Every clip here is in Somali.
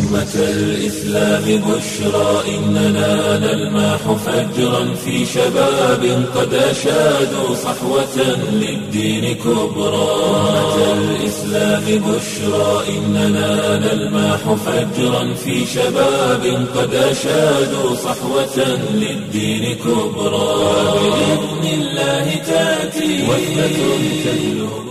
أمة الإسلام بشرى إننا نلمح فجرا في شباب قد أشادوا صحوة للدين كبرى أمة الإسلام بشرى إننا نلمح فجرا في شباب قد أشادوا صحوة للدين كبرى بإذن الله تأتي وثبة تجلب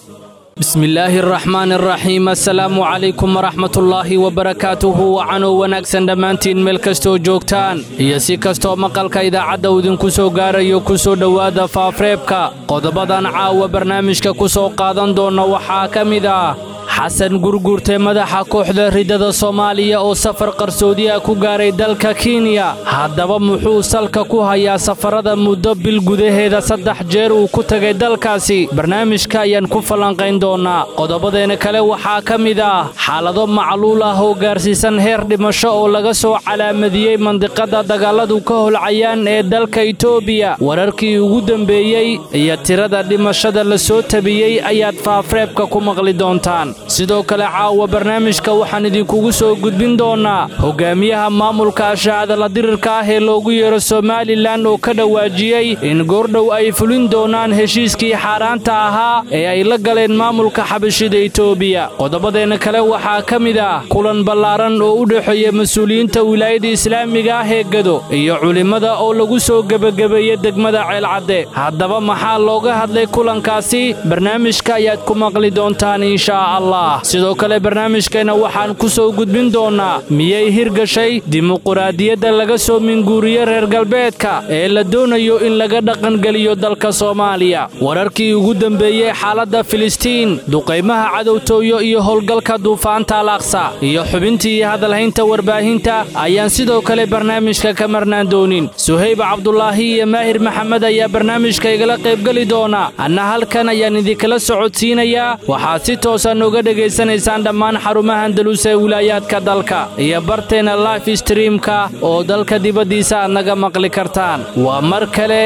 bismi illaahi araxmaan araxiim assalaamu calaykum waraxmatullaahi wabarakaatuhu wacanoo wanaagsan dhammaantiin meel kastoo joogtaan iyo si kastoo maqalka idaacadda uu idinku soo gaarayo ku soo dhowaada faafreebka qodobadan caawa barnaamijka ku soo qaadan doonna waxaa ka mid ah xasan gurgurte madaxa kooxda riddada soomaaliya oo safar qarsoodiah ku gaaray dalka kenya haddaba muxuu salka ku hayaa safarada muddo bil gudaheeda saddex jeer uu ku tegay dalkaasi barnaamijka ayaan ku falanqayn doonnaa qodobadeena kale waxaa ka mid ah xaalado macluul ah oo gaarsiisan heer dhimasho oo laga soo calaamadiyey mandiqada dagaaladu ka holcayaan ee dalka itoobiya wararkii ugu dembeeyey iyo tirada dhimashada la soo tabiyey ayaad faafreebka ku maqli doontaan sidoo kale caawa barnaamijka waxaan idinkugu soo gudbin doonnaa hogaamiyaha maamulka ashaacadala dirirka ah ee loogu yeero somalilan oo ka dhawaajiyey in goordhow ay fulin doonaan heshiiskii xaaraanta ahaa ee ay la galeen maamulka xabashida itoobiya qodobadeenna kale waxaa ka mid ah kulan ballaaran oo u dhexeeya mas-uuliyiinta wilaayada islaamiga ah ee gado iyo culimmada oo lagu soo gebagabeeyey degmada ceelcadde haddaba maxaa looga hadlay kulankaasi barnaamijka ayaad ku maqli doontaan inshaa allah sidoo kale barnaamijkeenna waxaan ku soo gudbin doonnaa miyay hirgashay dimuquraadiyadda laga soo minguuriye reer galbeedka ee la doonayo in laga dhaqangeliyo dalka soomaaliya wararkii ugu dembeeyey xaaladda filistiin duqaymaha cadowtooyo iyo howlgalka duufaanta alaaqsa iyo xubintii hadalhaynta warbaahinta ayaan sidoo kale barnaamijka ka marnaan doonin suhayb cabdulaahi iyo maahir maxamed ayaa barnaamijka igala qaybgeli doona anna halkan ayaan idinkala socodsiinayaa waxaa si toosa nooga dhegaysanaysaan dhammaan xarumaha andalus ee wilaayaadka dalka iyo barteena life streamka oo dalka dibaddiisa aad naga maqli kartaan waa mar kale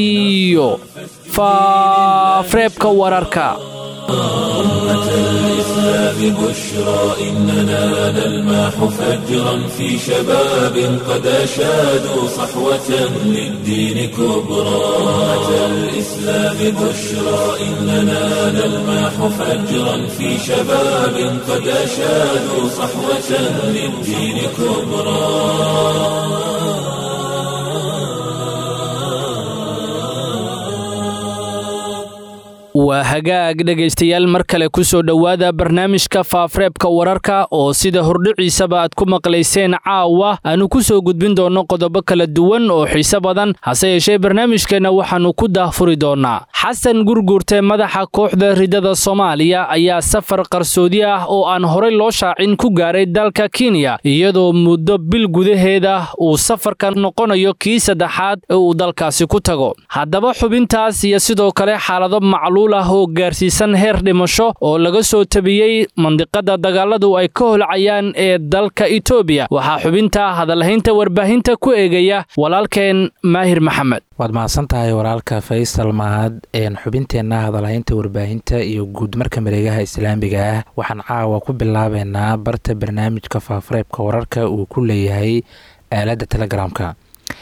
iyo faafreebka wararka أمة الإسلام بشرى إننا نلمح فجرا في شباب قد أشادوا صحوة للدين كبرى أمة الإسلام بشرى إننا نلمح فجرا في شباب قد أشادوا صحوة للدين كبرى waa hagaag dhegaystayaal mar kale ku soo dhowaada barnaamijka faafreebka wararka oo sida hordhiciisaba aad ku maqlayseen caawa aanu ku soo gudbin doonno qodobo kala duwan oo xiise badan hase yeeshee barnaamijkeenna waxaannu ku daahfuri doonnaa xasan gurgurte madaxa kooxda riddada soomaaliya ayaa safar qarsoodi ah oo aan horay loo shaacin ku gaaray dalka kenya iyadoo muddo bil gudaheeda uu safarka noqonayo kii saddexaad ee uu dalkaasi ku tago haddaba xubintaas iyo sidoo kale xaalado macluul ah oo gaarsiisan heer dhimasho oo laga soo tabiyey mandiqada dagaaladu ay ka holcayaan ee dalka itoobiya waxaa xubinta hadalhaynta warbaahinta ku eegaya walaalkeen maahir maxamed waad mahadsan tahay walaalka faysal mahad xubinteenna hadalhaynta warbaahinta iyo guud marka mareegaha islaamiga ah waxaan caawa ku bilaabeynaa barta barnaamijka faafareebka wararka uu ku leeyahay aaladda telegramka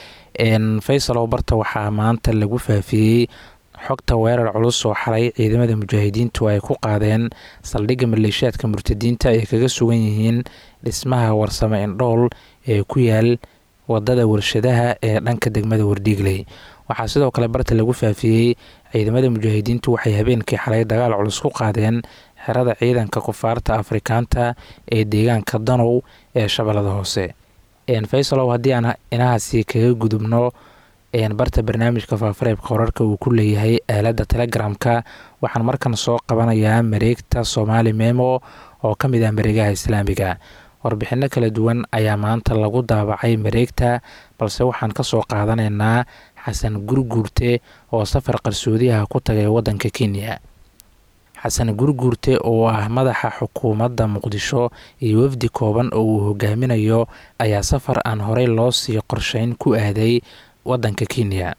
faysalow barta waxaa maanta lagu faafiyey xogta weerar culus oo xalay ciidamada mujaahidiintu ay ku qaadeen saldhigga maleeshiyaadka murtadiinta ay kaga sugan yihiin dhismaha warsame indhool ee ku yaal wadada warshadaha ee dhanka degmada wardhiigley waxaa sidoo kale barta lagu faafiyey ciidamada mujaahidiintu waxay habeenkii xalay dagaal culus ku qaadeen xerada ciidanka kufaarta afrikaanta ee deegaanka danow ee shabeellada hoose faysalow haddii aan inahaasi kaga gudubno barta barnaamijka faafareebka wararka uu ku leeyahay aaladda telegramka waxaan markan soo qabanayaa mareegta soomaali memo oo ka mid ah mareegaha islaamiga warbixino kala duwan ayaa maanta lagu daabacay mareegta balse waxaan kasoo qaadanaynaa xasan gurguurte oo safar qarsoodiyaha ku tagay wadanka kenya xasan gurguurte oo ah madaxa xukuumadda muqdisho iyo wafdi kooban oo uu hogaaminayo ayaa safar aan horey loo sii qorsheyn ku aaday wadanka kenya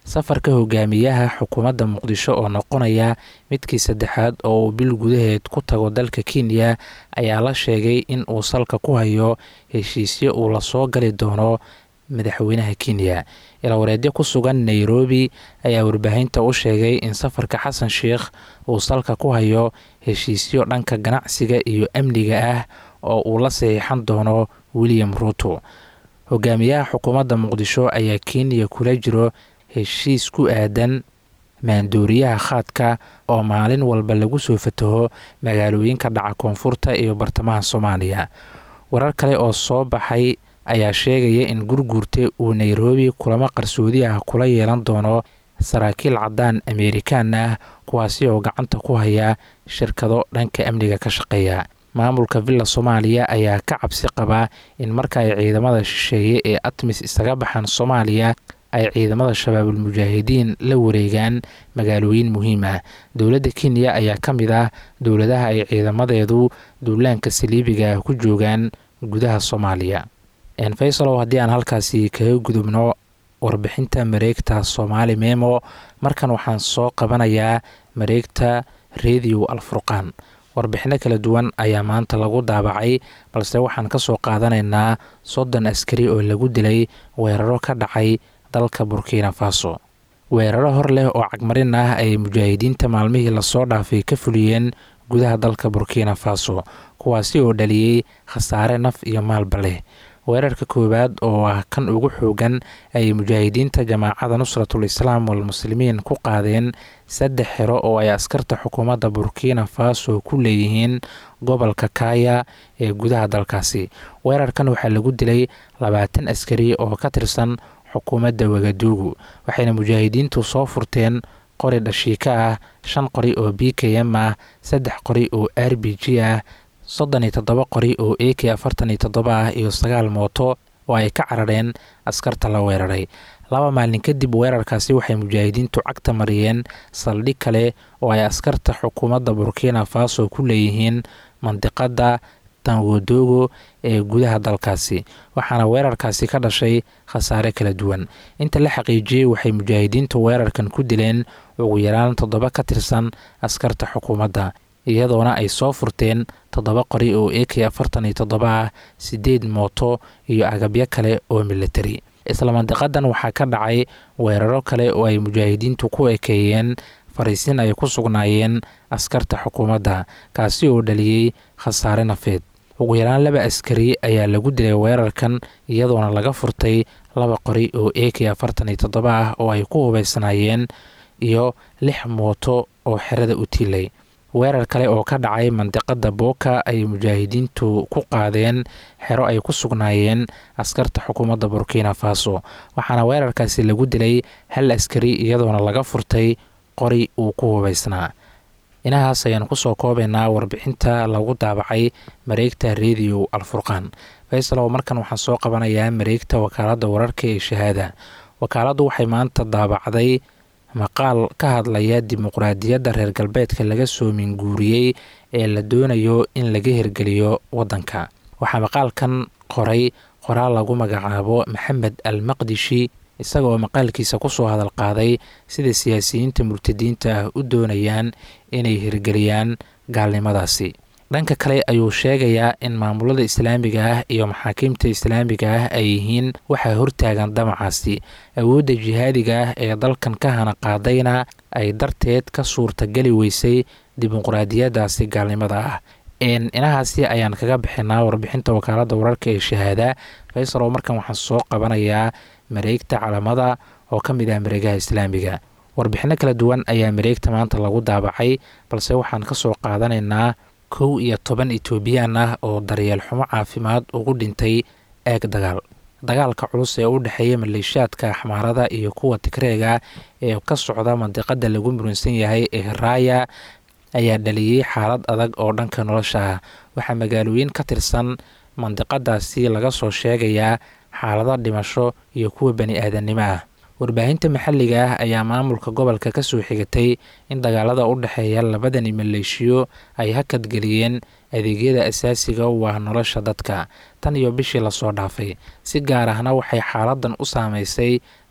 safarka hogaamiyaha xukuumadda muqdisho oo noqonaya midkii saddexaad oo uu bil gudaheed ku tago dalka kenya ayaa la sheegay in uu salka ku hayo heshiisyo uu lasoo gali doono madaxweynaha kenya ilawareedyo ku sugan nairobi ayaa warbaahinta u sheegay in safarka xasan sheikh uu salka ku hayo heshiisyo dhanka ganacsiga iyo amniga ah oo uu la saxiixan doono william ruuto hogaamiyaha xukuumadda muqdisho ayaa kenya kula jiro heshiis ku aadan maandooriyaha khaadka oo maalin walba lagu soo fataho magaalooyinka dhaca koonfurta iyo bartamaha soomaaliya warar kale oo soo baxay ayaa sheegaya in gurguurta uu nairobi kulamo qarsoodi ah kula yeelan doono saraakiil caddaan ameerikaan ah kuwaasi oo gacanta ku haya shirkado dhanka amniga ka shaqeeya maamulka villa soomaaliya ayaa ka cabsi qabaa in marka ay ciidamada shisheeye ee atmis isaga baxaan soomaaliya ay ciidamada shabaabul mujaahidiin la wareegaan magaalooyin muhiim ah dowladda kenya ayaa ka mid ah dowladaha ay ciidamadeedu duulaanka saliibiga ah ku joogaan gudaha soomaaliya faysalow haddii aan halkaasi kaga gudubno warbixinta mareegta soomaali memo markan waxaan soo qabanayaa mareegta radio alfurqaan warbixino kala duwan ayaa maanta lagu daabacay balse waxaan ka soo qaadanaynaa soddon askari oo lagu dilay weeraro ka dhacay dalka burkina faso weeraro hor leh oo cagmarin ah ay mujaahidiinta maalmihii lasoo dhaafay ka fuliyeen gudaha dalka burkina faso kuwaasi oo dhaliyey khasaare naf iyo maalba leh weerarka koowaad oo ah kan ugu xoogan ay mujaahidiinta jamaacada nusratul islaam walmuslimiin ku qaadeen saddex xero oo ay askarta xukuumadda burkina faso ku leeyihiin gobolka kaya ee gudaha dalkaasi weerarkan waxaa lagu dilay labaatan askari oo ka tirsan xukuumadda wagaduugu waxayna mujaahidiintu soo furteen qori dhashiika ah shan qori oo b k m ah saddex qori oo r b g ah soddon iyo toddoba qori oo a k afartan iyo toddoba ah iyo sagaal mooto oo ay ka carareen askarta la weeraray laba maalin kadib weerarkaasi waxay mujaahidiintu cagta mariyeen saldhig kale oo ay askarta xukuumadda burkina faso ku leeyihiin mandiqadda tanwodogo ee gudaha dalkaasi waxaana weerarkaasi ka dhashay khasaare kala duwan inta la xaqiijiyey waxay mujaahidiintu weerarkan ku dileen ugu yaraan toddoba ka tirsan askarta xukuumadda iyadoona ay soo furteen toddoba qori oo a k afartan iyo toddoba ah siddeed mooto iyo agabyo kale oo militari isla mandiqadan waxaa ka dhacay weeraro kale oo ay mujaahidiintu ku ekeeyeen fariisin ay ku sugnaayeen askarta xukuumadda kaasi oo dhaliyey khasaare nafeed ugu yaraan laba askari ayaa lagu dilay weerarkan iyadoona laga furtay laba qori oo a k afartan iyo toddoba ah oo ay ku hubaysnaayeen iyo lix mooto oo xerada u tiilay weerar kale oo ka dhacay mandiqada booka ay mujaahidiintu ku qaadeen xero ay ku sugnaayeen askarta xukuumadda burkina faso waxaana weerarkaasi lagu dilay hal askari iyadoona laga furtay qori uu ku hubaysnaa inahaas ayaan kusoo koobaynaa warbixinta lagu daabacay mareegta radio alfurqaan faysalow markan waxaan soo qabanayaa mareegta wakaaladda wararka ee shahaada wakaaladdu waxay maanta daabacday maqaal ka hadlaya dimuqraadiyadda reer galbeedka laga soo minguuriyey ee la doonayo in laga hirgeliyo waddanka waxaa maqaalkan qoray qoraal lagu magacaabo maxamed al maqdishi isaga oo maqaalkiisa kusoo hadal qaaday sida siyaasiyiinta murtadiinta ah u doonayaan inay hirgeliyaan gaalnimadaasi dhanka kale ayuu sheegayaa in maamulada islaamiga ah iyo maxaakiimta islaamiga ah ay yihiin waxaa hortaagan damacaasi awoodda jihaadiga ah ee dalkan ka hana qaadayna ay darteed ka suurtageli weysay dimuqraadiyadaasi gaalnimada ah inahaasi ayaan kaga bixinaa warbixinta wakaaladda wararka ee shahaada faysalow markan waxaan soo qabanayaa mareegta calamada oo ka mid ah mareegaha islaamiga warbixino kala duwan ayaa mareegta maanta lagu daabacay balse waxaan ka soo qaadanaynaa kow iyo toban etoobiyaan ah oo daryeel xumo caafimaad ugu dhintay eeg dagaal dagaalka culus ee u dhexeeya maleeshiyaadka axmaarada iyo kuwa tigreega ee ka socda mandiqada lagu muransan yahay ee raaya ayaa dhaliyey xaalad adag oo dhanka nolosha ah waxaa magaalooyin ka tirsan mandiqadaasi laga soo sheegayaa xaalado dhimasho iyo kuwa bani aadannimo ah warbaahinta maxalliga ah ayaa maamulka gobolka ka soo xigatay in dagaalada u dhexeeya labadani maleeshiyo ay hakadgeliyeen adeegyada asaasiga u ah nolosha dadka tan iyo bishii lasoo dhaafay si gaar ahna waxay xaaladan u saameysay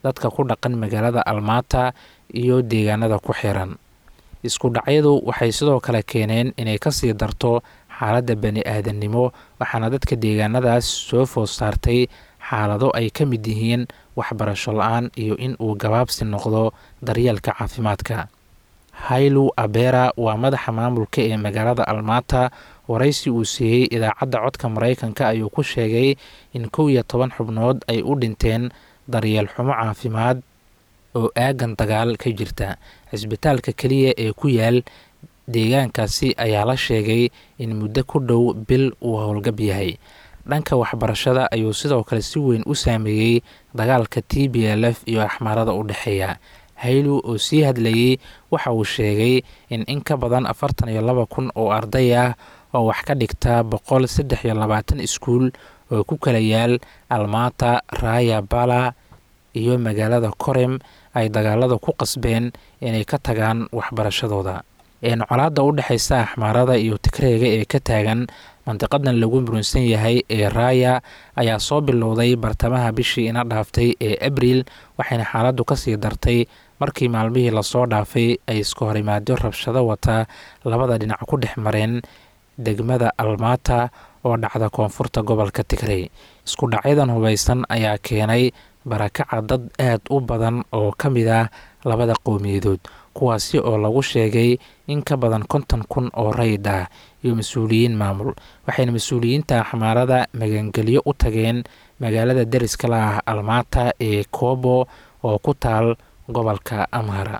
dadka ku dhaqan magaalada almaata iyo deegaanada ku xiran isku dhacyadu waxay sidoo kale keeneen inay kasii darto xaaladda bani aadannimo waxaana dadka deegaanadaas soo food saartay xaalado ay ka mid yihiin waxbarasho la-aan iyo in uu gabaabsi noqdo daryeelka caafimaadka haylu abera waa madaxa maamulka ee magaalada almaata waraysi uu siiyey idaacadda codka maraykanka ayuu ku sheegay in kow iyo toban xubnood ay u dhinteen daryeel xumo caafimaad oo aagan dagaal ka jirta cisbitaalka keliya ee ku yaal deegaankaasi ayaa la sheegay in muddo ku dhow bil uu howlgab yahay dhanka waxbarashada ayuu sidoo kale si weyn u saameeyey dagaalka t b l f iyo axmaarada u dhexeeya haylu oo sii hadlayey waxa uu sheegay in in ka badan afartan iyo laba kun oo arday ah oo wax ka dhigta boqol saddex iyo labaatan iskuul oo ku kala yaal almaata raaya bala iyo magaalada korem ay dagaalada ku qasbeen inay ka tagaan waxbarashadooda colaadda u dhexaysa axmaarada iyo tigreega ee ka taagan mandiqadan lagu murunsan yahay ee raaya ayaa soo bilowday bartamaha bishii ina dhaaftay ee abriil waxayna xaaladdu kasii dartay markii maalmihii lasoo dhaafay ay iska horimaadyo rabshado wata labada dhinac ku dhex mareen degmada almaata oo dhacda koonfurta gobolka tigrey isku dhacyadan hubaysan ayaa keenay barakaca dad aad u badan oo ka mid ah labada qowmiyadood kuwaasi oo lagu sheegay in ka badan konton kun oo rayid ah iyo mas-uuliyiin maamul waxayna mas-uuliyiinta axmaarada magangelyo u tageen magaalada deriska la ah almaata ee koobo oo ku taal gobolka amhara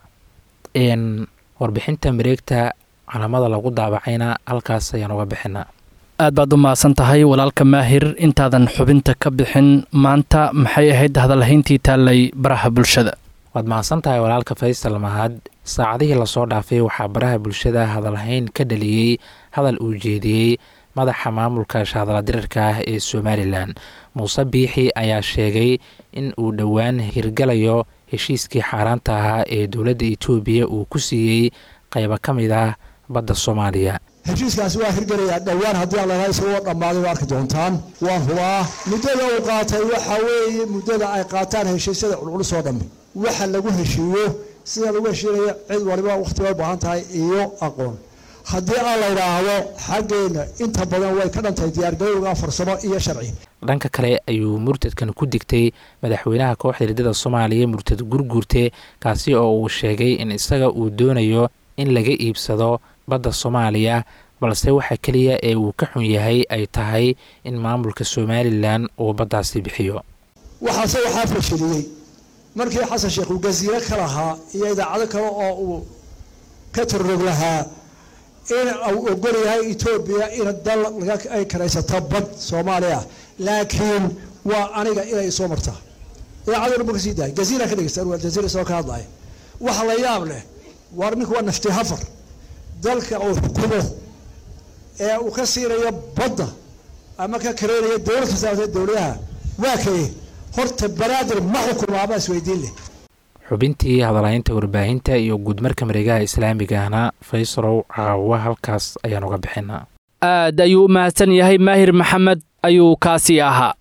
warbixinta mareegta calamada lagu daabacayna halkaas ayaan uga bixinaa aad baad u mahadsan tahay walaalka maahir intaadan xubinta ka bixin maanta maxay ahayd hadalhayntii taallay baraha bulshada waad mahadsan tahay walaalka faysal mahad saacadihii lasoo dhaafay waxaa baraha bulshada hadalhayn ka dhaliyey hadal uu jeediyey madaxa maamulka shahadaladirirka ah ee somalilan muuse biixi ayaa sheegay in uu dhowaan hirgalayo heshiiskii xaaraanta ahaa ee dowladda etoobiya uu ku siiyey qaybo ka mid ah badda soomaaliya heshiiskaasi waa hirgelayaa dhowaan haddii alalaha isagoo dhammaaday waa arki doontaan waa hubaa muddada uu qaatay waxa weeye muddada ay qaataan heshiisyada culculus oo dhammi waxa lagu heshiiyo sida lagu heshiinaya cid waliba wakhti bay u baahan tahay iyo aqoon haddii aan la idhaahdo xaggeenna inta badan way ka dhantahay diyaargarowga farsamo iyo sharci dhanka kale ayuu murtadkan ku digtay madaxweynaha kooxda hirdada soomaaliya murtad gurguurte kaasi oo uu sheegay in isaga uu doonayo in laga iibsado badda soomaaliya balse waxa keliya ee uu ka xun yahay ay tahay in maamulka somalilan uu baddaasi bixiyo waxaase waxaa fashiliyey markii xasan sheekh uu gasiiro ka lahaa iyo idaacado kale oo uu ka torrog lahaa in uu ogol yahay etoobiya in dal ay karaysato bad soomaaliya laakiin waa aniga inay soo martaa idaacaduna ma kasii dahay gaziira ka dhegeysta aljaziira isagoo ka hadlaya waxa la yaab leh war ninku waa nafti hafar dalka uu xukumo ee uu ka siinayo badda ama ka kareynayo dowlad kasaabtee dowladaha waa kaye horta banaadir ma xukumo ama isweydiin leh xubintii hadalhaynta warbaahinta iyo guudmarka mareegaha islaamigahna faysalow caawa halkaas ayaan uga bixinaa aad ayuu u mahadsan yahay maahir maxamed ayuu kaasii ahaa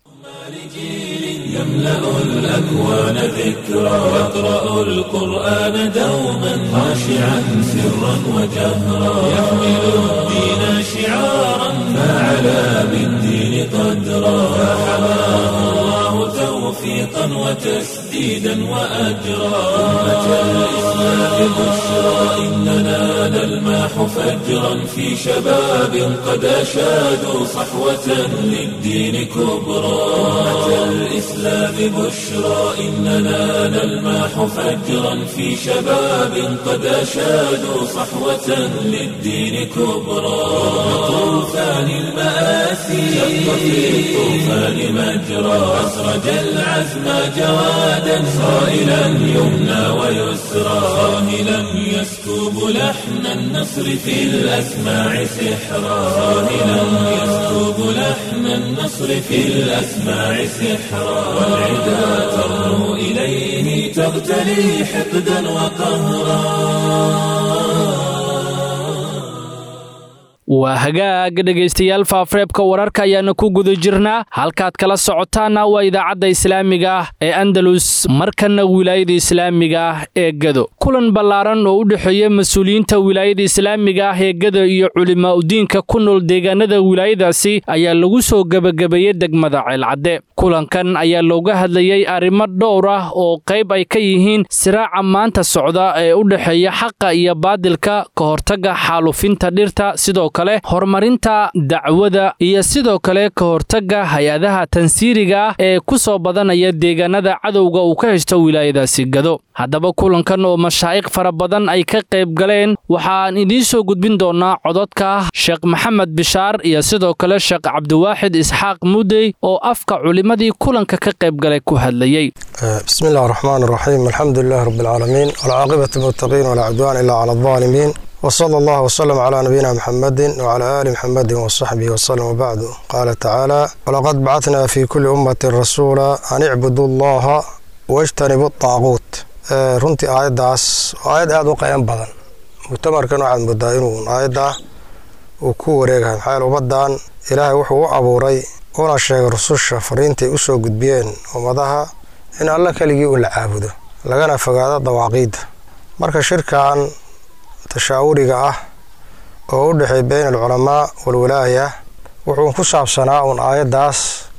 يملأ الأكوان ذكرى يقرأ القرآن دوما خاشعا سرا وجهرا يحمل الدين شعارا فعلى بالدين قدرا فحماه الله توفيقا وتسديدا وأجرا أمة الإسلام بشرى إننا نلماح فجرا في شباب قد أشادوا صحوة للدين كبرى أمة الإسلام بشرى إننا نلماح فجرا في شباب قد أشادوا صحوة للدين كبرى طوفان المآسي شق في الطوفان مجرى أسرج العزم جوادا صائلا يمنى ويسرى صاهلا يسكب لحن النصر في الأسماع سحرا صاهلا يسكب لحن النصر في الأسماع سحرا والعدا ترنو إليه تغتلي حقدا وقهرا waa hagaaga dhegaystayaal faafareebka wararka ayaana ku guda jirnaa halkaad kala socotaanna waa idaacadda islaamiga ah ee andalus markana wilaayada islaamiga ah ee gado kulan ballaaran oo u dhexeeya mas-uuliyiinta wilaayada islaamiga ah ee gado iyo culimaa udiinka ku nool deegaanada wilaayadaasi ayaa lagu soo gebagabeeyey degmada ceelcadde kulankan ayaa looga hadlayey arrimo dhowr ah oo qayb ay ka yihiin siraaca maanta socda ee u dhexeeya xaqa iyo baadilka ka hortagga xaalufinta dhirta sidoo kale horumarinta dacwada iyo sidoo kale ka hortagga hay-adaha tansiiriga ah ee ku soo badanaya deegaanada cadowga uu ka heshto wilaayadaasi gado haddaba kulankan oo mashaa'iq fara badan ay ka qayb galeen waxaan idiin soo gudbin doonaa cododka sheekh maxamed bishaar iyo sidoo kale sheekh cabdiwaaxid isxaaq mudey oo afka culimmadii kulanka ka qayb galay ku hadlayey بسم الله الرحمن الرحيم الحمد لله رب العالمين والعاقبة للمتقين ولا عدوان إلا على الظالمين وصلى الله وسلم على نبينا محمد وعلى آل محمد وصحبه وسلم وبعد قال تعالى ولقد بعثنا في كل أمة رسولا أن اعبدوا الله واجتنبوا الطاغوت آه، runtii aayaddaas waa aayad aada u qayan badan mutamarkan waxaad moodaa inuu aayadda uu ku wareegahay maxaa yeele ummaddan ilaahay wuxuu u abuuray una sheegay rususha fariintay u soo gudbiyeen ummadaha in alla keligii un la caabudo lagana fogaado dawaaqiidda marka shirkan tashaawuriga ah oo u dhexeey beyn alculamaa walwalaaya wuxuu ku saabsanaa uun aayaddaas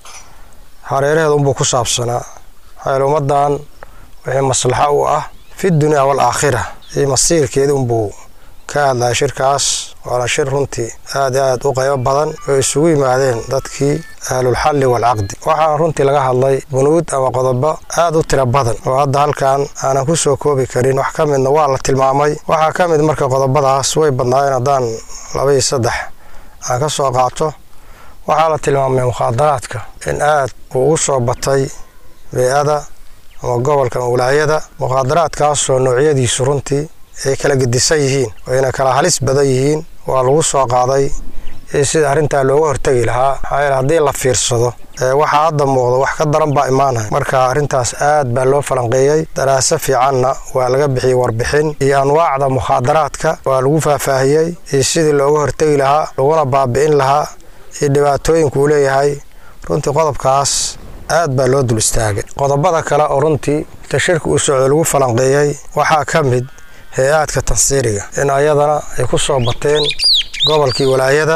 hareeraheeda unbuu ku saabsanaa maxaa yeele ummaddan wixii maslaxo u ah fi dunya waalaakhira iyo masiirkeeda unbuu ka hadlaya shirkaas waana shir runtii aad aad u qaybo badan oo isugu yimaadeen dadkii ahlulxalli waalcaqdi waxaana runtii laga hadlay bunuud ama qodobo aad u tiro badan oo hadda halkan aanan ku soo koobi karin wax ka midna waa la tilmaamay waxaa ka mid marka qodobadaas way badnaayeen haddaan laba iyo saddex aan ka soo qaato waxaa la tilmaamay mukhaadaraadka in aad uu u soo batay bey-ada ama gobolka ama walaayada mukhaadaraadkaasoo noocyadiisu runtii ay kala gedisan yihiin wayna kala halis badan yihiin waa lagu soo qaaday in sida arrintaa looga hortegi lahaa maxaa yeele haddii la fiirsado waxaa hadda muuqda wax ka daran baa imaanaya marka arrintaas aad baa loo falanqeeyey daraaso fiicanna waa laga bixiyey warbixin iyo anwaacda mukhaadaraadka waa lagu faahfaahiyey iyo sidii looga hortegi lahaa laguna baabi'in lahaa iyo dhibaatooyinka uu leeyahay runtii qodobkaas aad baa loo dul istaagay qodobada kale oo runtii tashirka uu socdo lagu falanqeeyey waxaa ka mid hay-aadka tansiiriga in ayadana ay ku soo bateen gobolkii walaayada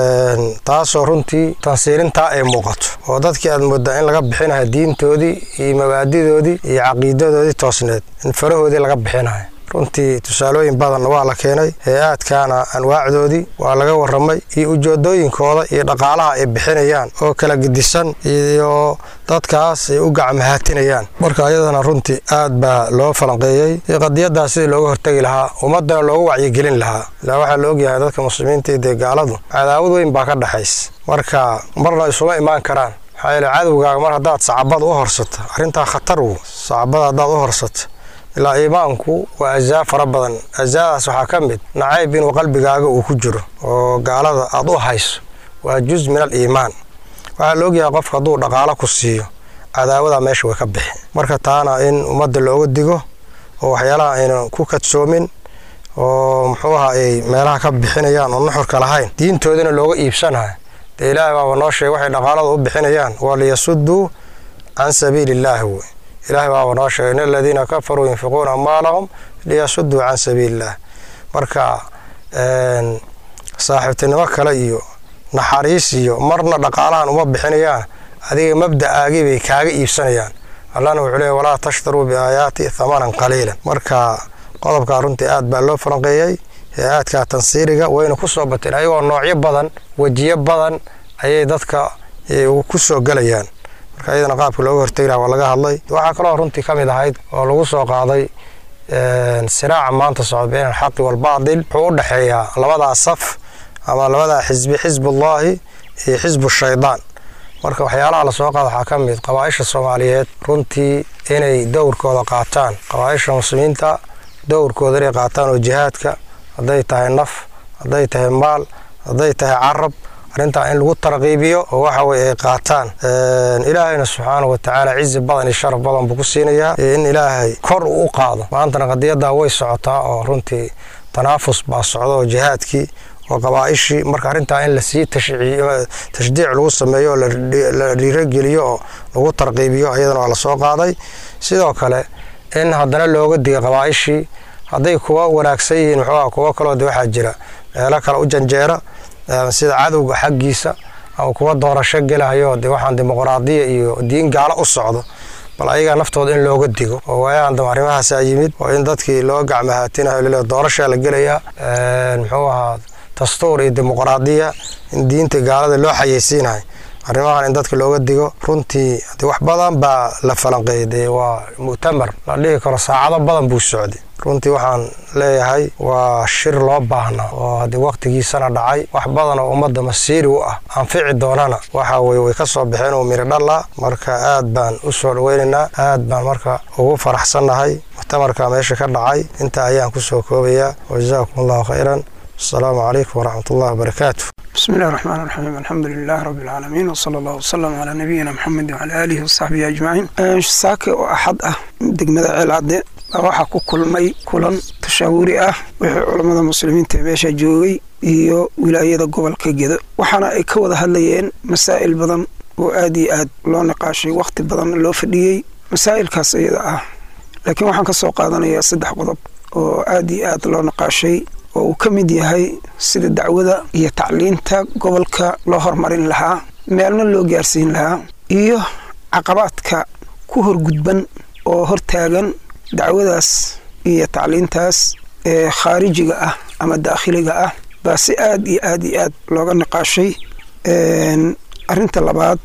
taasoo runtii tansiirintaa ay muuqato oo dadkii aad moodaa in laga bixinayo diintoodii iyo mabaadidoodii iyo caqiidadoodii toosneed in farahoodii laga bixinayo runtii tusaalooyin badanna waa la keenay hay-aadkaana anwaacdoodii waa laga waramay iyo ujeedooyinkooda iyo dhaqaalaha ay bixinayaan oo kala gedisan iyo dadkaas ay u gacmahaatinayaan marka ayadana runtii aad baa loo falanqeeyey iyo qadiyadaas sidii looga hortegi lahaa ummadana loogu wacyigelin lahaa ilaa waxaa la ogyahay dadka muslimiinta dee gaaladu cadaawad weyn baa ka dhexaysa marka marna isuma imaan karaan maxaa yeele cadowgaaga mar haddaad sacabada u horsato arrintaa khatar wu sacabada haddaad u horsato ilaa iimaanku waa ajaa fara badan ajaadaas waxaa ka mid nacayb inuu qalbigaaga uu ku jiro oo gaalada aad u hayso waa juz min al iimaan waxaa la ogyahay qofka hadduu dhaqaalo ku siiyo cadaawada meesha way ka bixi marka taana in ummadda looga digo oo waxyaalaha aynan ku kadsoomin oo muxuu aha ay meelaha ka bixinayaan oo nuxurka lahayn diintoodana looga iibsanayo dee ilaahay baaba noo sheegay waxay dhaqaalada u bixinayaan waa liyasuduu can sabiili illaahi wey ilahay baaba noo sheegay in aladiina kafaruu yunfiquuna amwaalahum liyasuduu can sabiili illah marka saaxiibtinimo kale iyo naxariis iyo marna dhaqaalahan uma bixinayaan adiga mabda'aagii bay kaaga iibsanayaan allahna wuxuu leey walaa tashtaruu biaayaati hamanan qaliilan marka qodobkaa runtii aad baa loo falanqeeyey hay-aadka tansiiriga wayna ku soo bateen ayagoo noocyo badan wejiyo badan ayay dadka ku soo gelayaan marka iyadana qaabka looga hortegi laha waa laga hadlay waxaa kaloo runtii ka mid ahayd oo lagu soo qaaday siraaca maanta socda been alxaqi waalbaadil wuxuu u dhexeeyaa labadaa saf ama labadaa xisbi xisbullaahi iyo xisbu shaydaan marka waxyaalaha lasoo qaada waxaa ka mid qabaaisha soomaaliyeed runtii inay dowrkooda qaataan qabaaisha muslimiinta dowrkooda inay qaataan oo jihaadka hadday tahay naf hadday tahay maal hadday tahay carab arrintaa in lagu tarqiibiyo oo waxa weye ay qaataan ilaahayna subxaanau watacaala cizi badan iyo sharaf badan buu ku siinayaa in ilaahay kor uu u qaado maantana qadiyadaa way socotaa oo runtii tanaafus baa socda oo jihaadkii oo qabaaishii marka arrintaa in lasii tashdiic lagu sameeyo oo la dhiirogeliyo oo lagu tarqiibiyo ayadana waa lasoo qaaday sidoo kale in haddana looga diga qabaaishii hadday kuwa wanaagsan yihiin muxuuha kuwo kaloo de waxaa jira meelo kale u janjeera sida cadowga xaggiisa ama kuwa doorasho gelahayo de waxaan dimuqraadiya iyo diin gaalo u socdo bal ayagaa naftooda in looga digo oo waayahan dam arrimahaasaa yimid oo in dadkii loo gacmahaatinayo lale doorashaa la gelayaa muxuu ahaa dastuur iyo dimuqraadiya in diinta gaalada loo xayeysiinayo arrimahan in dadka looga digo runtii wax badan baa la falanqeeyay dee waa mu'tamar la dhihi karo saacado badan buu socday runtii waxaan leeyahay waa shir loo baahnaa oo haddii wakhtigiisana dhacay wax badan oo ummadda masiiri u ah anfici doonana waxa weye way ka soo baxeen oo miri dhalla marka aad baan u soo dhaweynaynaa aad baan marka ugu faraxsannahay muctamarka meesha ka dhacay intaa ayaan ku soo koobayaa wajazaakum allahu khayran asalaamu calaykum waraxmat ullahi wabarakaatu بسم الله الرحمن الرحيم الحمد لله رب العالمين وصلى الله وسلم على نبينا محمد وعلى آله وصحبه أجمعين saake oo axad ah degmada ceelcadde baa waxaa ku kulmay kulan tashaawuri ah wixii culammada muslimiinta ee meesha joogay iyo wilaayada gobolka gedo waxaana ay ka wada hadlayeen masaa'il badan oo aad iyo aad loo niqaashay wakhti badan loo fadhiyey masaa'ilkaas iyada ah laakiin waxaan ka soo qaadanayaa saddex qodob oo aad iyo aad loo niqaashay oo uu ka mid yahay sida dacwada iyo tacliinta gobolka loo horumarin lahaa meelna loo gaarsiin lahaa iyo caqabaadka ku horgudban oo hortaagan dacwadaas iyo tacliintaas ee khaarijiga ah ama daakhiliga ah baa si aad iyo aad iyo aad looga niqaashay arrinta labaad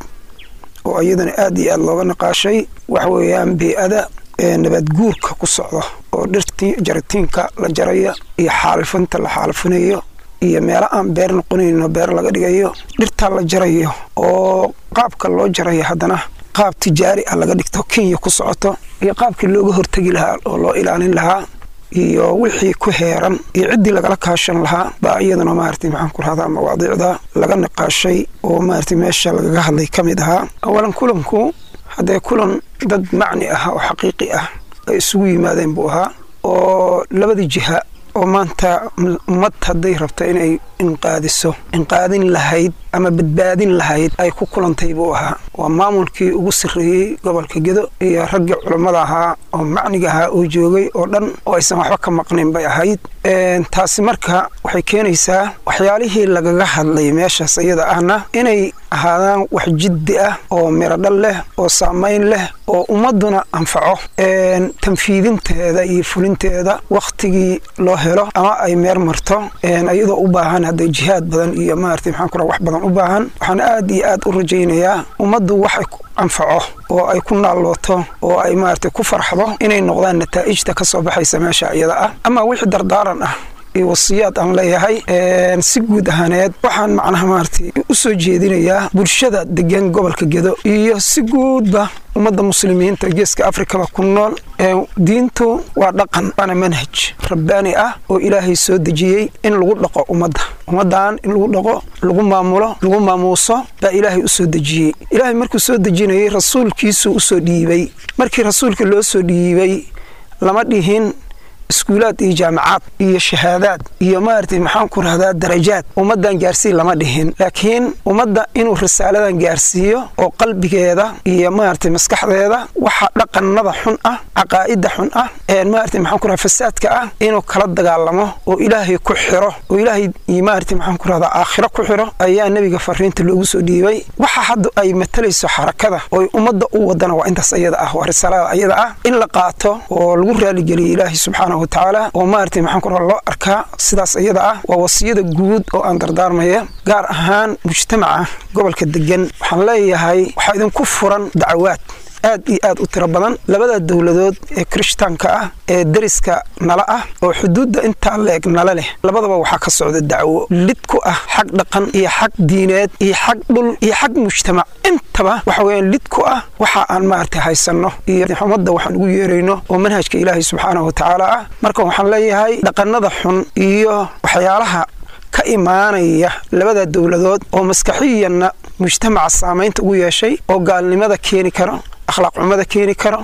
oo iyadana aad iyo aad looga niqaashay waxa weeyaan bey-ada nabaad guurka ku socda oo dhirtii jaritiinka la jaraya iyo xaalifinta la xaalifinayo iyo meelo aan beer noqonayno beer laga dhigayo dhirtaa la jarayo oo qaabka loo jarayo haddana qaab tijaari ah laga dhigto kenya ku socoto iyo qaabkii looga hortegi lahaa oo loo ilaalin lahaa iyo wixii ku heeran iyo ciddii lagala kaashan lahaa baa iyaduna maarata maxaan ku rahdaa mawaadiicda laga niqaashay oo maarata meesha lagaga hadlay ka mid ahaa awalan kulanku haddee kulan dad macni ah oo xaqiiqi ah ay isugu yimaadeen buu ahaa oo labadii jiha oo maanta ummad hadday rabto inay inqaadiso inqaadin lahayd ama badbaadin lahayd ay ku kulantay buu ahaa waa maamulkii ugu sarreeyey gobolka gedo iyo raggii culammada ahaa oo macniga ahaa oo joogay oo dhan oo aysan waxba ka maqnayn bay ahayd taasi marka waxay keenaysaa waxyaalihii lagaga hadlay meeshaas iyada ahna inay ahaadaan wax jiddi ah oo miradhal leh oo saamayn leh oo ummadduna anfaco tanfiidinteeda iyo fulinteeda wakhtigii loo helo ama ay meer marto iyadoo u baahan hadday jihaad badan iyo maarata maxaan ku wax badan u baahan waxaan aad iyo aad u rajaynayaa ummaddu waxay anfaco oo ay ku naallooto oo ay maarata ku farxdo inay noqdaan nataa'ijta ka soo baxaysa meesha iyada ah ama wixii dardaaran ah iyo wasiyaad aan leeyahay si guud ahaaneed waxaan macnaha maarata u soo jeedinayaa bulshada degan gobolka gedo iyo si guudba ummadda muslimiinta geeska afrikaba ku nool diintu waa dhaqan waana manhaj rabbaani ah oo ilaahay soo dejiyey in lagu dhaqo ummadda ummaddan in lagu dhaqo lagu maamulo lagu maamuuso baa ilaahay u soo dejiyey ilaahay markuu soo dejinayay rasuulkiisuu usoo dhiibay markii rasuulka loo soo dhiibay lama dhihin iskuulaad iyo jaamacaad iyo shahaadaad iyo maaragtay maxaan ku rahdaa darajaad ummaddan gaarsiin lama dhihin laakiin ummadda inuu risaaladan gaarsiiyo oo qalbigeeda iyo maaragtay maskaxdeeda waxa dhaqanada xun ah caqaa'ida xun ah maaragtay maxaan ku rahdaa fasaadka ah inuu kala dagaalamo oo ilaahay ku xiro oo ilaahay iyo maaragtay maxaan ku rahdaa aakhiro ku xiro ayaa nebiga fariinta loogu soo dhiibay waxa hadda ay matalayso xarakada oo ummadda u wadana waa intaas ayada ah waa risaalada ayada ah in la qaato oo lagu raaligeliyo ilaahay subxaana watacaala oo maaragtay maxaan ku loo arkaa sidaas iyada ah waa wasiyada guud oo aan dardaarmaya gaar ahaan mujtamaca gobolka degan waxaan leeyahay waxaa idinku furan dacwaad aad iyo aad u tiro badan labada dowladood ee kirishtaanka ah ee deriska nala ah oo xuduudda intaa leeg nala leh labadaba waxaa ka socda dacwo lid ku ah xag dhaqan iyo xag diineed iyo xag dhul iyo xag mujtamac intaba waxa weeyaan lid ku ah waxa aan maaragtay haysanno iyo ummadda waxaan ugu yeerayno oo manhajka ilaahay subxaanahu watacaala ah marka waxaan leeyahay dhaqannada xun iyo waxyaalaha ka imaanaya labada dowladood oo maskaxiyanna mujtamaca saamaynta ugu yeeshay oo gaalnimada keeni karo akhlaaq xumada keeni karo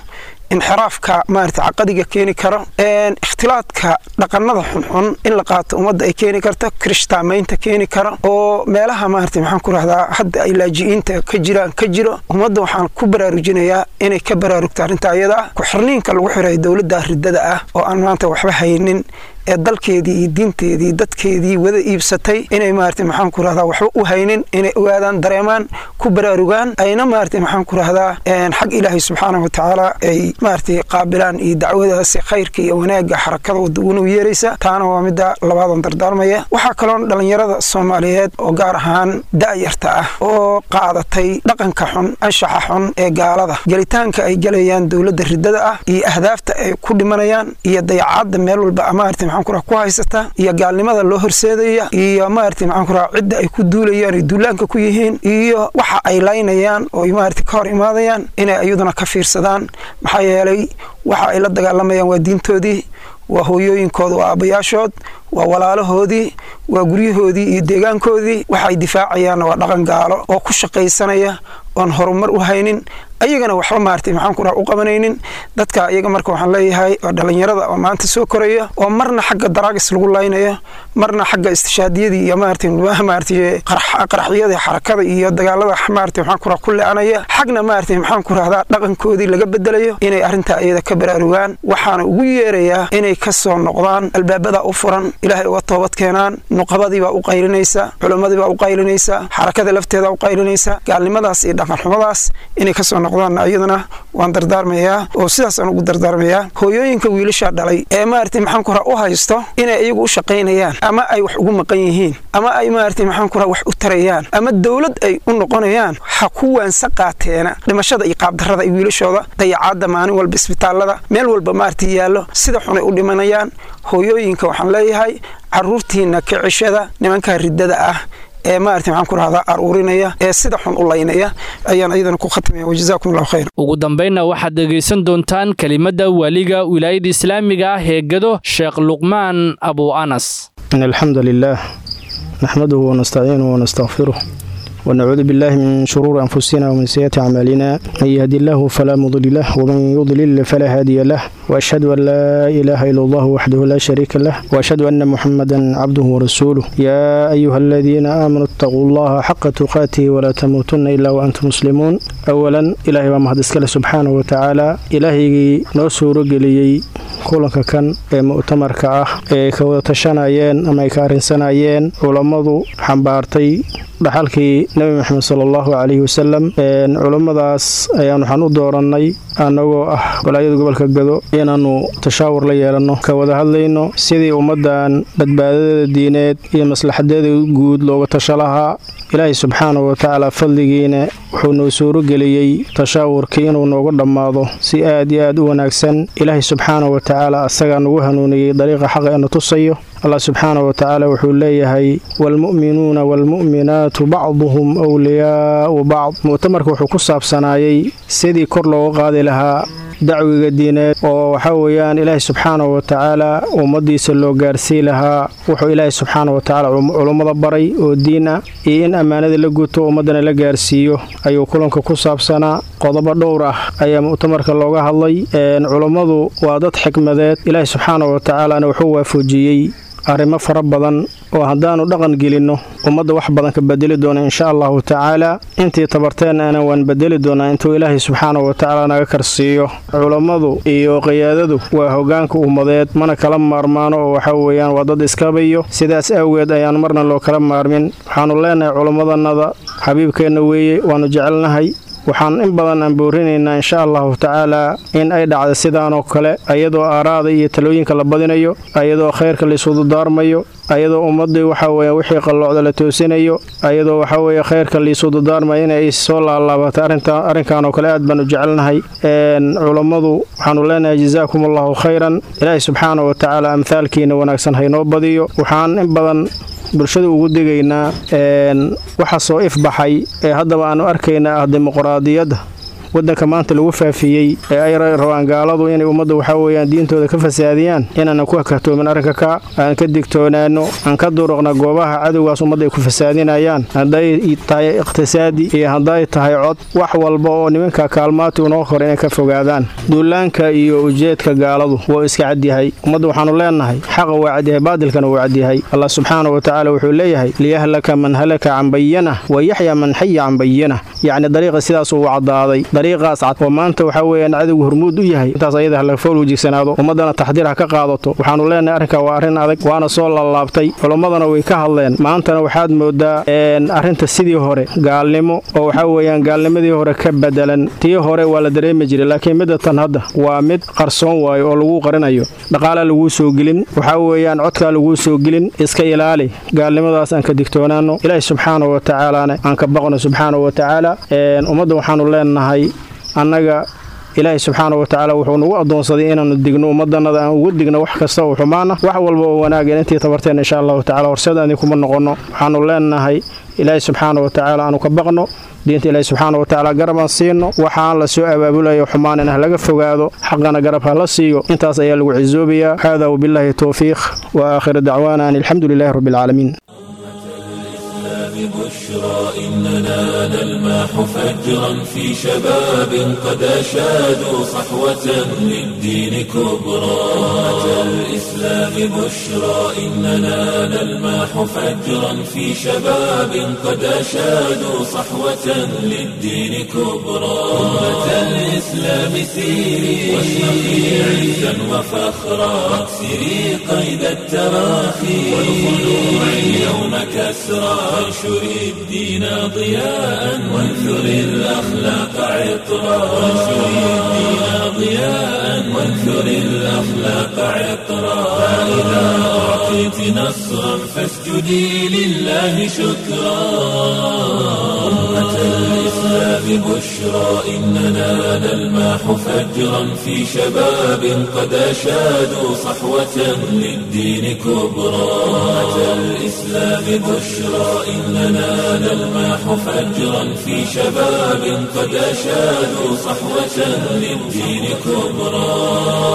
inxiraafka maarata caqadiga keeni karo ikhtilaadka dhaqanada xunxun in la qaato ummadda ay keeni karto kirishtaamaynta keeni karo oo meelaha maarata maxaan ku rahdaa hadda ay laaji'iinta ka jiraan ka jiro ummadda waxaan ku baraarujinayaa inay ka baraarugto arrinta ayada ah ku-xirniinka lagu xirayo dowladda ridada ah oo aan maanta waxba haynin ee dalkeedii iyo diinteedii dadkeedii wada iibsatay inay maarata maxaan ku rahdaa waxba u haynin inay ogaadaan dareemaan ku baraarugaan ayna maarata maxaan ku rahdaa xag ilaahay subxaanahu watacaala ay maarata qaabilaan iyo dacwadaasi khayrka iyo wanaagga xarakada wadaguna u yeeraysa taana waa midda labaadan dardaarmaya waxaa kaloon dhallinyarada soomaaliyeed oo gaar ahaan da'yarta ah oo qaadatay dhaqanka xun anshaxa xun ee gaalada gelitaanka ay gelayaan dowladda ridada ah iyo ahdaafta ay ku dhimanayaan iyo dayacadda meel walba maarata maxaan ku ku haysata iyo gaalnimada loo horseedaya iyo maarata maxaan ku cidda ay ku duulayaan ay duulaanka ku yihiin iyo waxa ay laynayaan oo maarata ka hor imaadayaan inay iyaduna ka fiirsadaan maxaa yeelay waxa ay la dagaalamayaan waa diintoodii waa hooyooyinkooda waa aabbayaashood waa walaalahoodii waa guryahoodii iyo deegaankoodii waxaay difaacayaanna waa dhaqan gaalo oo ku shaqaysanaya oon horumar u haynin ayagana waxba maartay maxaan ku u qabanaynin dadka iyaga marka waxaan leeyahay oo dhallinyarada oo maanta soo koraya oo marna xagga daraagis lagu laynayo marna xagga istishaadiyadii iyo maartay maartay qaraxyada xarakada iyo dagaalada maartay maxaan ku ku leecanaya xagna maartay maxaan ku rahdaa dhaqankoodii laga bedelayo inay arrintaa iyada ka baraarugaan waxaana ugu yeerayaa inay ka soo noqdaan albaabada u furan ilaahay uga toobad keenaan nuqabadii baa u qaylinaysa culimmadii baa u qaylinaysa xarakada lafteeda u qaylinaysa gaalnimadaas iyo dhaqanxumadaas inay kasoo noqdaan iyadana waan dardaarmayaa oo sidaasaan ugu dardaarmayaa hooyooyinka wiilasha dhalay ee maaragtay maxaan ku u haysto inay iyagu u shaqaynayaan ama ay wax ugu maqan yihiin ama ay maaragtay maxaan ku wax u tarayaan ama dowlad ay u noqonayaan ha ku waansa qaateena dhimashada iyo qaabdarrada ay wiilashooda dayacaadda maalin walba isbitaallada meel walba maaragtay yaallo sida xunay u dhimanayaan hooyooyinka waxaan leeyahay caruurtiina kicishada nimanka riddada ah ee maarata maxaan ku rahdaa aruurinaya ee sida xun u laynaya ayaan iyadana ku khatimaya wajazaakum allahu khayr ugu dambaynna waxaad dhegaysan doontaan kelimadda waaliga wilaayada islaamiga ah ee gado sheekh luqmaan abu anas in alxamdu lilah naxmaduhu wanastaciinuhu wanastakfiruh ونعوذ بالله من شرور أنفسنا ومن سيئات أعمالنا من يهدي الله فلا مضل له ومن يضلل فلا هادي له وأشهد أن لا إله إلا الله وحده لا شريك له وأشهد أن محمدا عبده ورسوله يا أيها الذين آمنوا اتقوا الله حق تقاته ولا تموتن إلا وأنتم مسلمون أولا إلهي ومهد اسكال سبحانه وتعالى إلهي نوسو رجلي kulanka kan ee mu'tamarka ah ee ka wada tashanayeen ama ay ka arrinsanayeen culammadu xambaartay dhaxalkii nebi moxamed sala allahu calayhi wasalam culummadaas ayaan waxaan u doorannay annagoo ah walaayada gobolka gado inaannu tashaawur la yeelanno ka wada hadlayno sidii ummaddan badbaadadeeda diineed iyo maslaxadeeda guud looga tasho lahaa ilaahay subxaanahu watacaala fadligiina wuxuu noo suurogeliyey tashaawurkii inuu nooga dhammaado si aad iyo aad u wanaagsan ilaahay subxaanahu watacaala asagaa nagu hanuuniyey dariiqa xaqa inu tusayo allah subxaanahu watacaala wuxuu leeyahay waalmu'minuuna waalmu'minaatu bacduhum wliyaa'u bacd mu'tamarka wuxuu ku saabsanaayey sidii kor looga qaadi lahaa dacwiga diineed oo waxaa weeyaan ilaahay subxaanahu watacaala ummaddiisa loo gaarsii lahaa wuxuu ilaahay subxaana watacaala culummada baray oo diin ah iyo in ammaanada la guto ummaddana la gaarsiiyo ayuu kulanka ku saabsanaa qodobo dhowr ah ayaa mu'tamarka looga hadlay culummadu waa dad xikmadeed ilaahay subxaanahu watacaalana wuxuu waafajiyey arrimo fara badan oo haddaannu dhaqan gelinno ummadda wax badan ka bedeli doona insha allahu tacaala intii tabarteennaana waan bedeli doonaa intuu ilaahay subxaanahu watacaala naga karsiiyo culammadu iyo qiyaadadu waa hoggaanka ummadeed mana kala maarmaano oo waxa weeyaan waa dad iskabayo sidaas awgeed ayaan marna loo kala maarmin waxaannu leenahay culammadannada xabiibkeenna weeye waannu jecelnahay waxaan in badan aan boorinaynaa insha allahu tacaalaa in ay dhacda sidaanoo kale ayadoo aaraada iyo talooyinka la badinayo ayadoo khayrka laisududaarmayo ayadoo ummaddii waxa weeye wixii qalloocda la toosinayo ayadoo waxa weeye khayrka liisududaarmayo inay soo laalaabatay arrinkanoo kale aad baan u jecelnahay culammadu waxaanu leenahay jazaakum allahu khayran ilaahay subxaana wa tacaala amhaalkiina wanaagsan haynoo badiyo waxaan in badan bulshada ugu digaynaa waxa soo ifbaxay ee haddaba aanu arkaynaa ah dimuqraadiyadda waddanka maanta lagu faafiyey ee ay rabaan gaaladu inay ummadda waxaa weeyaan diintooda ka fasaadiyaan inaanan ku hakatoomin arrinka ka aan ka digtoonaano aan ka duruqna goobaha cadowgaas ummadda ay ku fasaadinayaan hadday tahay iqhtisaadi iyo hadday tahay cod wax walba oo nimanka kaalmaati unoo kor inay ka fogaadaan duulaanka iyo ujeedka gaaladu wuu iska cadyahay ummadda waxaanu leenahay xaqa waa cadyahay baadilkana wuu cadyahay allah subxaana wa tacaala wuxuu leeyahay liyahlaka man halaka can bayana wa yaxya man xaya can bayana yacni dariiqa sidaas uu caddaaday dariiqaas cad oo maanta waxaa weeyaan cadowgu hormuud u yahay intaas ayada hala fool wejigsanaado ummaddana taxdiir ha ka qaadato waxaanu leenahay arrinka waa arrin adag waana soo laalaabtay culammadana way ka hadleen maantana waxaad moodaa arrinta sidii hore gaalnimo oo waxaa weeyaan gaalnimadii hore ka bedelan tii hore waa la dareemi jiray laakiin midda tan hadda waa mid qarsoon waayo oo lagu qarinayo dhaqaalaa laguu soo gelin waxaa weeyaan codkaa laguu soo gelin iska ilaali gaalnimadaas aan ka digtoonaano ilaahi subxaana wa tacaalaana aan ka baqno subxaana wa tacaala ummadda waxaanu leenahay annaga ilaahay subxaana wa tacaala wuxuu nagu addoonsaday inaannu digno ummadannada aan ugu digno wax kasta oo xumaana wax walba oo wanaagan intii tabarteen insha allahu tacala horseedaani kuma noqonno waxaanu leenahay ilaahay subxaana wa tacaala aanu ka baqno diinta ilaahi subxaana wa tacaala garab aan siino waxaan la soo abaabulayo xumaan in ha laga fogaado xaqana garab ha la siiyo intaas ayaa lagu cisoobayaa hada wabillaahi towfiiq wa aakhiru dacwaana an alxamdu lilahi rabbi alcaalamiin بشرى إننا نلماح فجرا في شباب قد أشادوا صحوة للدين كبرى أمة الإسلام بشرى إننا نلماح فجرا في شباب قد أشادوا صحوة للدين كبرى أمة الإسلام سيري واشرقي عزا وفخرا واكسري قيد التراخي والخلوع اليوم كسرى وانشر الدين ضياء وانثر الأخلاق عطرا وانشر الدين ضياء وانثر الأخلاق عطرا فإذا أعطيت نصرا فاسجدي لله شكرا أمة الإسلام بشرى إننا نلماح فجرا في شباب قد أشادوا صحوة للدين كبرى أمة الإسلام بشرى إننا نلماح فجرا في شباب قد أشادوا صحوة للدين كبرى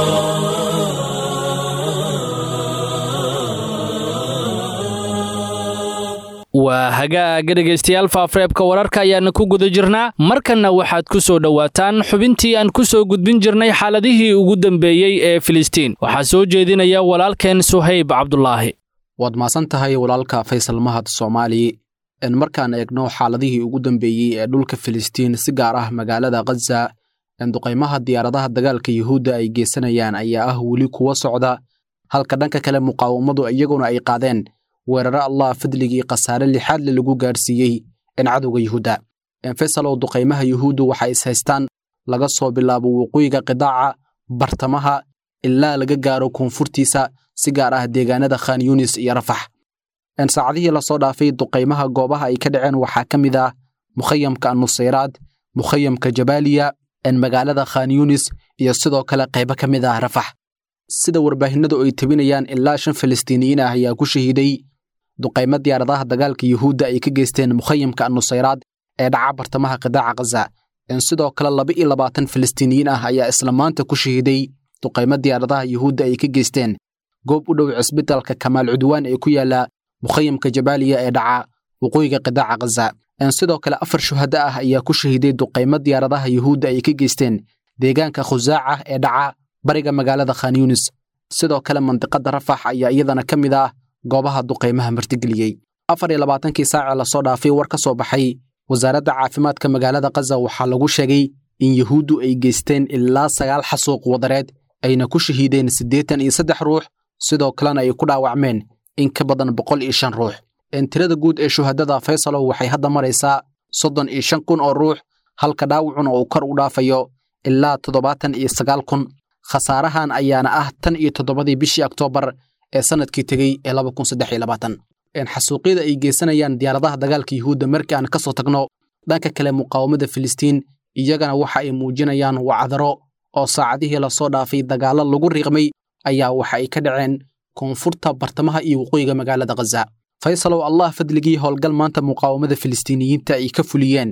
waa hagaaga dhegaystayaal faafareebka wararka ayaana ku guda jirnaa markanna waxaad ku soo dhowaataan xubintii aan ku soo gudbin jirnay xaaladihii ugu dambeeyey ee filistiin waxaa soo jeedinaya walaalkeen suhayb cabdulaahi waad maasan tahay walaalka faysal mahad soomaali in markaan eegno xaaladihii ugu dambeeyey ee dhulka filistiin si gaar ah magaalada khaza in duqaymaha diyaaradaha dagaalka yuhuudda ay geysanayaan ayaa ah weli kuwa socda halka dhanka kale muqaawamadu iyaguna ay qaadeen weeraro allah fadligii khasaare lixaadle lagu gaadhsiiyey in cadowga yuhuudda enfesalow duqaymaha yuhuuddu waxay ishaystaan laga soo bilaabo waqooyiga qidaaca bartamaha ilaa laga gaaro koonfurtiisa si gaar ah deegaanada khan yunis iyo rafax saacadihii lasoo dhaafay duqaymaha goobaha ay ka dhaceen waxaa ka mid ah mukhayamka nusayraad mukhayamka jabaaliya magaalada khan yunis iyo sidoo kale qaybo ka mid ah rafax sida warbaahinadu ay tebinayaan ilaa shan falastiiniyiin ah ayaa ku shahiiday duqaymo diyaaradaha dagaalka yuhuudda ay ka geysteen mukhayamka nusayraad ee dhaca bartamaha qidaaca khaza sidoo kale laba iyo labaatan falastiiniyiin ah ayaa isla maanta ku shahiiday duqaymo diyaaradaha yuhuudda ay ka geysteen goob u dhow cisbitalka kamaal cudwaan ee ku yaala mukhayamka jabaaliya ee dhaca waqooyiga qidaaca khaza sidoo kale afar shuhada ah ayaa ku shahiiday duqaymo diyaaradaha yuhuudda ay ka geysteen deegaanka khusaaca ee dhaca bariga magaalada khan yunis sidoo kale mandiqada rafax ayaa iyadana ka mid ah goobaha duqaymaha martigeliyey afar iyo labaatankii saacee lasoo dhaafay war ka soo baxay wasaaradda caafimaadka magaalada khaza waxaa lagu sheegay in yuhuuddu ay geysteen ilaa sagaal xasuuq wadareed ayna ku shahiideen siddeetan iyo saddex ruux sidoo kalena ay ku dhaawacmeen in ka badan boqol iyo shan ruux tirada guud ee shuhadada faysalow waxay hadda maraysaa soddon iyo shan kun oo ruux halka dhaawacuna uu kor u dhaafayo ilaa toddobaatan iyo sagaal kun khasaarahan ayaana ah tan iyo toddobadii bishii oktoobar ee sannadkii tegey ee laba kun saddex iyo labaatan xasuuqyada ay geysanayaan diyaaradaha dagaalka yuhuudda markii aan ka soo tagno dhanka kale muqaawamada filistiin iyagana waxa ay muujinayaan wacdaro oo saacadihii lasoo dhaafay dagaallo lagu riiqmay ayaa waxa ay ka dhaceen koonfurta bartamaha iyo waqooyiga magaalada khaza faysalow allah fadligii howlgal maanta muqaawamada filistiiniyiinta ay ka fuliyeen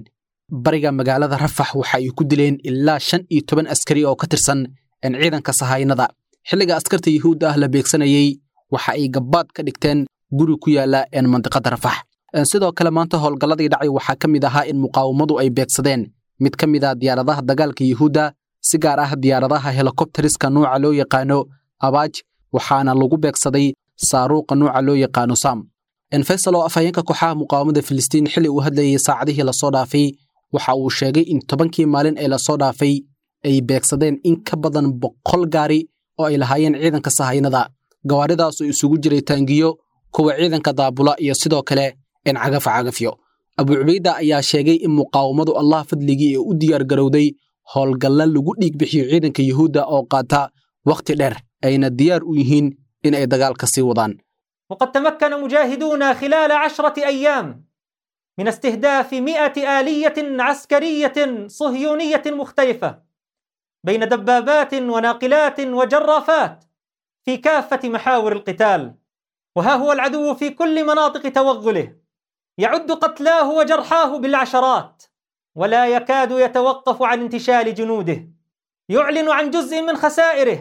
bariga magaalada rafax waxa ay ku dileen ilaa shan iyo toban askari oo ka tirsan ciidanka sahaynada xilliga askarta yuhuudda ah la beegsanayey waxa ay gabbaad ka dhigteen guri ku yaala mandiqada rafax sidoo kale maanta howlgalladii dhacay waxaa ka mid ahaa in muqaawamadu ay beegsadeen mid ka mid a diyaaradaha dagaalka yuhuudda si gaar ah diyaaradaha helikobteriska nuuca loo yaqaano abaaj waxaana lagu beegsaday saaruuqa nuuca loo yaqaano sam faysal oo afhayeenka kooxaha muqaawamada filistiin xilli uu hadlayay saacadihii lasoo dhaafay waxa uu sheegay in tobankii maalin ee lasoo dhaafay ay beegsadeen in ka badan boqol gaari oo ay lahaayeen ciidanka sahaynada gawaaridaasoo isugu jiray taangiyo kuwa ciidanka daabula iyo sidoo kale in cagafa cagafyo abu cubayda ayaa sheegay in muqaawamadu allah fadligii ee u diyaar garowday howlgalla lagu dhiig bixiyo ciidanka yuhuudda oo qaata wakhti dheer ayna diyaar u yihiin in ay dagaalka sii wadaan وقد تمكن مجاهدونا خلال عشرة أيام من استهداف مئة آلية عسكرية صهيونية مختلفة بين دبابات وناقلات وجرافات في كافة محاور القتال وها هو العدو في كل مناطق توغله يعد قتلاه وجرحاه بالعشرات ولا يكاد يتوقف عن انتشال جنوده يعلن عن جزء من خسائره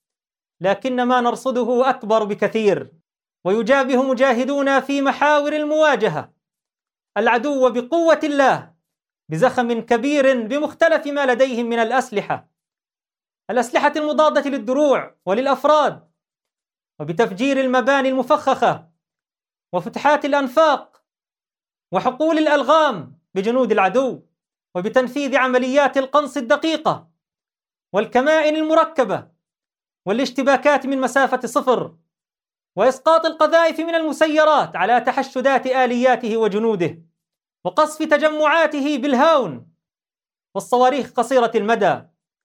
لكن ما نرصده أكبر بكثير ويجابه مجاهدونا في محاور المواجهة العدو بقوة الله بزخم كبير بمختلف ما لديهم من الأسلحة الأسلحة المضادة للدروع وللأفراد وبتفجير المباني المفخخة وفتحات الأنفاق وحقول الألغام بجنود العدو وبتنفيذ عمليات القنص الدقيقة والكمائن المركبة والاشتباكات من مسافة صفر وإسقاط القذائف من المسيرات على تحشدات آلياته وجنوده وقصف تجمعاته بالهاون والصواريخ قصيرة المدى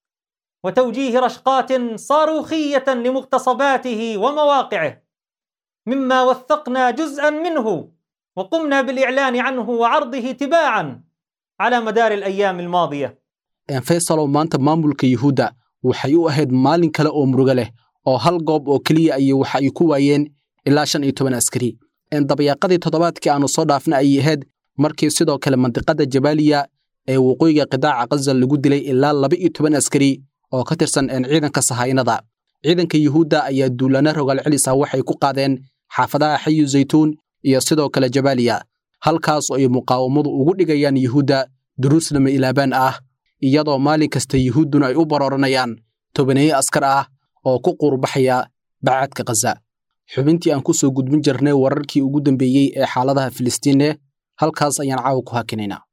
وتوجيه رشقات صاروخية لمغتصباته ومواقعه مما وثقنا جزءا منه وقمنا بالإعلان عنه وعرضه تباعا على مدار الأيام الماضية faysalow maanta maamulka yuhuudda waxay u ahayd maalin kale oo murugo leh oo hal goob oo keliya ayay waxa ay ku waayeen ilaa shan iyo toban askari dabayaaqadii toddobaadkii aanu soo dhaafna ayay ahayd markii sidoo kale mandiqada jabaaliya ee waqooyiga qidaaca khaza lagu dilay ilaa laba iyo toban askari oo ka tirsan ciidanka sahaynada ciidanka yuhuudda ayaa duulana rogaal celis ah waxay ku qaadeen xaafadaha xayu zaytuun iyo sidoo kale jabaaliya halkaas oo ay muqaawamadu ugu dhigayaan yuhuudda duruus lama ilaabaan ah iyadoo maalin kasta yuhuudduna ay u barooranayaan tobaneeye askar ah oo ku quurbaxaya bacadka khaza xubintii aan ku soo gudbin jirnay wararkii ugu dambeeyey ee xaaladaha filistiine halkaas ayaan caawa ku hakinaynaa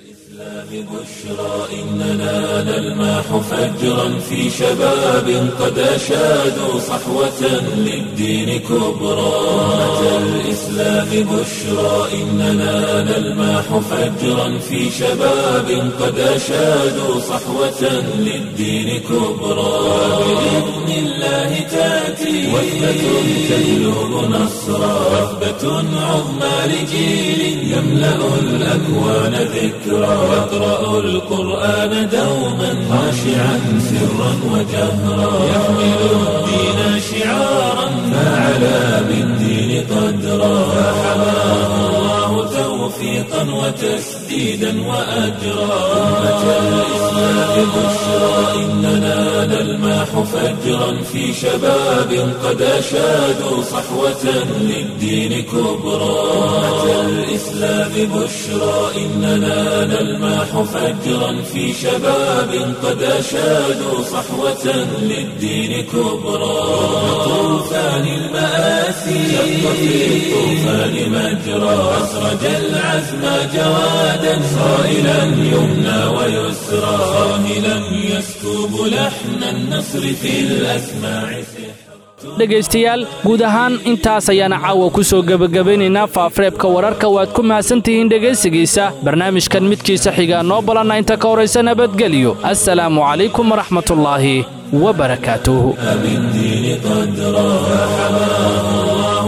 بشرى إننا نلماح فجرا في شباب قد أشادوا صحوة للدين كبرى أمة الإسلام بشرى إننا نلماح فجرا في شباب قد أشادوا صحوة للدين كبرى بإذن الله تأتي وثبة تهلب نصرا وثبة عظمى لجيل يملأ الأكوان ذكرى يقرأ القرآن دوما خاشعا سرا وجهرا يحمل الدين شعارا فعلى بالدين قدرا فحماه الله توفيقا وتسديدا وأجرا أمة الإسلام بشرى إننا نلماح فجرا في شباب قد أشادوا صحوة للدين كبرى أمة الإسلام بشرى إننا نلماح فجرا في شباب قد أشادوا صحوة للدين كبرى طوفان المآسي شق في الطوفان مجرى أسرج العزم جوادا صائلا يمنى ويسرى صاهلا يسكب لحن النصر في الأسماع dhegaystayaal guud ahaan intaas ayaana caawa ku soo gebagabaynaynaa faafareebka wararka waad ku mahadsantihiin dhegaysigiisa barnaamijkan midkiisa xigaa noo balanna inta ka horaysa nabadgelyo assalaamu calaykum waraxmatullaahi wabarakaatuh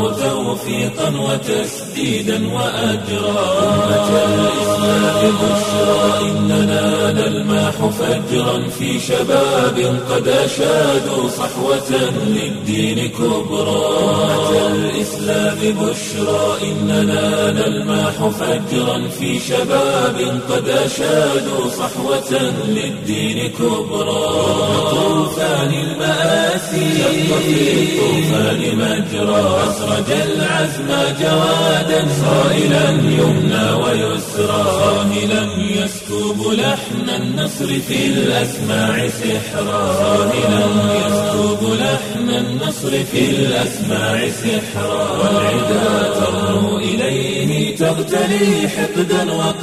توفيقا وتسديدا وأجرا أمة الإسلام بشرى إننا نلمح فجرا في شباب قد أشادوا صحوة للدين كبرى أمة الإسلام بشرى إننا نلمح فجرا في شباب قد أشادوا صحوة للدين كبرى طوفان المآسي شق في الطوفان مجرى أسرج العزم جوادا صائلا يمنى ويسرى صاهلا يسكب لحن النصر في الأسماع سحرا صاهلا يسكب لحن النصر في الأسماع سحرا والعدا ترنو إليه تغتلي حقدا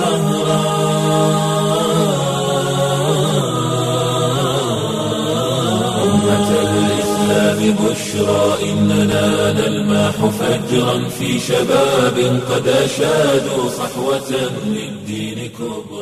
وقهرا أمة الإسلام بشرى إننا نلمح فجرا في شباب قد أشادوا صحوة للدين كبرى